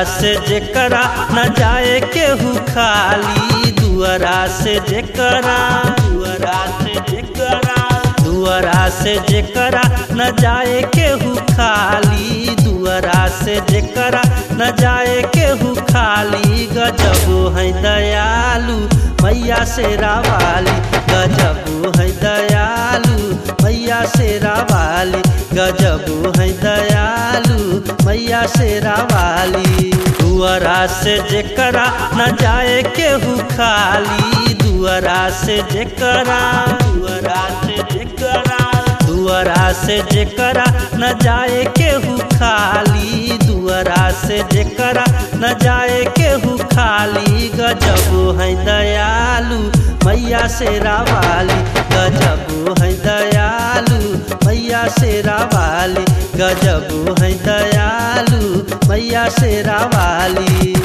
से जेकरा न जाए केहू खाली दुआरा से जेकरा दुआरा से जेकरा दुआरा से जेकरा न जाए केहू खाली दुआरा से जेकरा न जाए केहू खाली गजबो है दयालु मैया से रावाली गजबो है दयालु मैया से रावाली गजबो है दयालु मैया से रावाली दुआरा से जेकरा न जाए केहू खाली दुआरा से जेकरा दुआरा से जेकरा दुआरा से जेकरा न जाए केहू खाली दुआरा से जेकरा न जाए केहू खाली गजबो है दयालु मैया से रावाली गजबो है दयालु मैया से रावाली गजबो है दयालु मैया से रावाली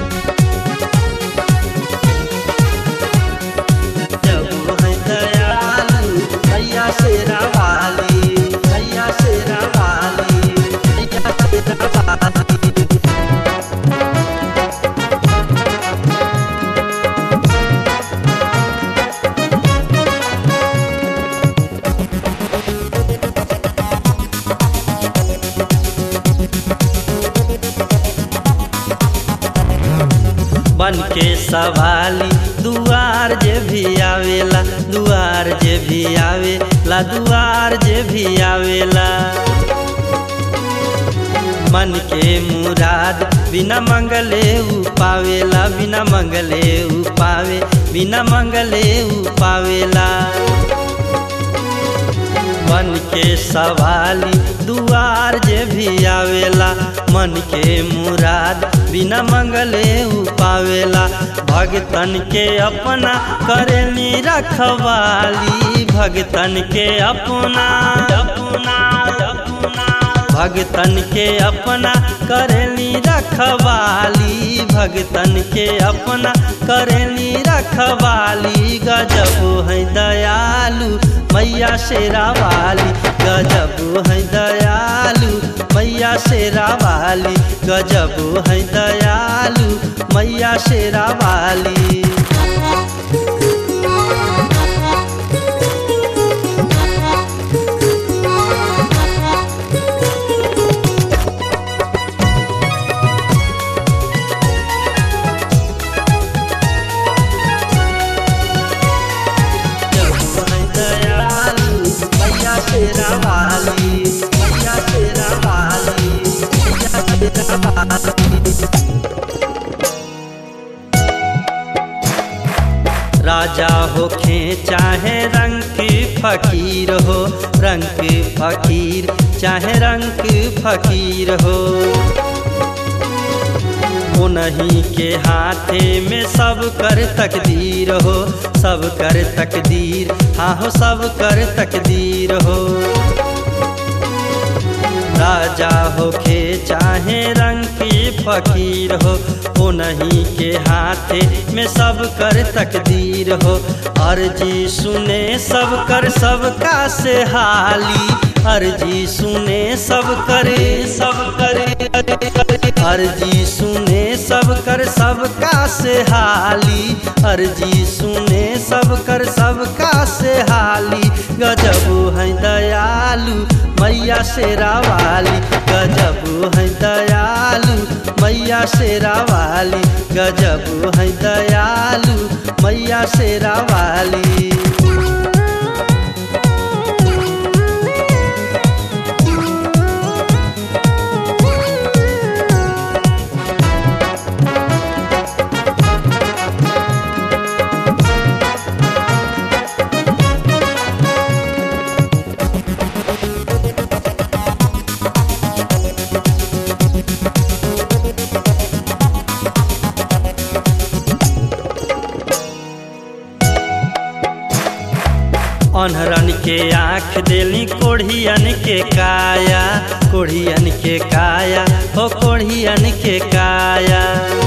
गजबो है दयालु मैया से रावाली मैया से रावाली मैया से रावाली बन के सवाली दुआर जे भी आवेला दुआर जे भी आवेला दुआर जे भी आवेला मन के मुराद बिना मंगले उ पावेला बिना मंगले उ पावे बिना मंगले उ पावेला मन के सवाली दुआर जे भी आवेला मन के मुराद बिना मंगले उ पावेला भगतन के अपना करेली रखवाली भगतन के अपना अपना अपना भगतन के अपना करेली रखवाली भगतन के अपना करेली रखवाली गजबो है दयालु मैया शेरा वाली गजबो है दयालु मैया शेरा वाली गजबो है दयालु मैया शेरा वाली गजबो है दयालु मैया शेरा वाली मैया शेरा वाली मैया शेरा वाली राजा होखे चाहे रंग की फकीर हो रंग की फकीर चाहे रंग की फकीर हो उन्हीं के हाथे में सब कर तकदीर हो सब कर तकदीर हाँ हो सब कर तकदीर हो राजा होखे चाहे रंग की फकीर हो उन्हीं के हाथे में सब कर तकदीर हो अर्जी सुने सब कर सबका से हाली अर्जी सुने सब करे सब करे अर्जी सुने सब कर सबका से हाली अर्जी सुने सब कर सबका से हाली गजबो है दयालु मैया शेरा वाली गजबो है दयालु मैया शेरा वाली गजबो है दयालु मैया शेरा वाली अनहरन के आँख देली कोढ़ियन के काया कोढ़ियन के काया हो कोढ़ियन के काया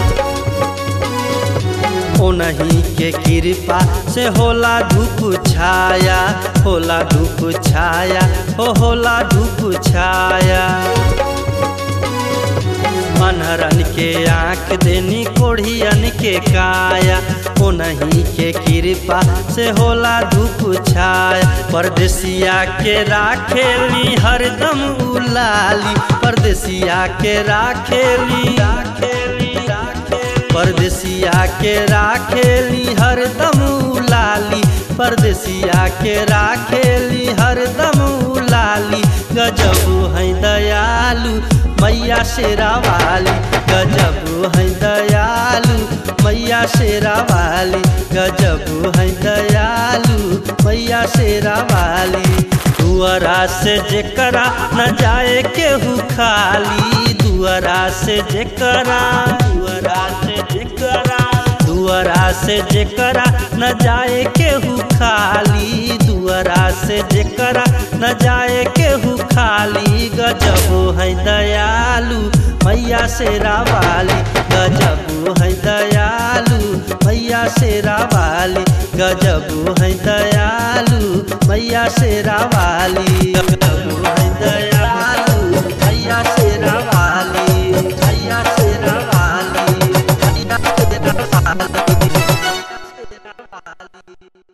ओनही के कृपा से होला धूप छाया होला धूप छाया हो होला धूप छाया अनहरन के आँख देनी कोढ़ियन के काया ओनही के कृपा से होला धूप छाया परदेसिया के राखेली हरदम उलाली परदेसिया के राखेली राखेली परदेसिया के राखेली हरदम उलाली परदेसिया के राखेली हरदम उलाली गजब है दयालु मैया शेरा वाली गजब है दयालु मैया शेरा वाली गजब है दयालु मैया शेरा वाली दुआरा से जेकरा न जाए केहू खाली दुआरा से जेकरा दुआरा से जेकरा दुआरा से जेकरा न जाए केहू खाली दुआरा से जेकरा न जाए केहू खाली गजब है दयालु मैया शेरा वाली गजब है दयालु मैया शेरा वाली गजब है दयालु मैया शेरा वाली गजब है दया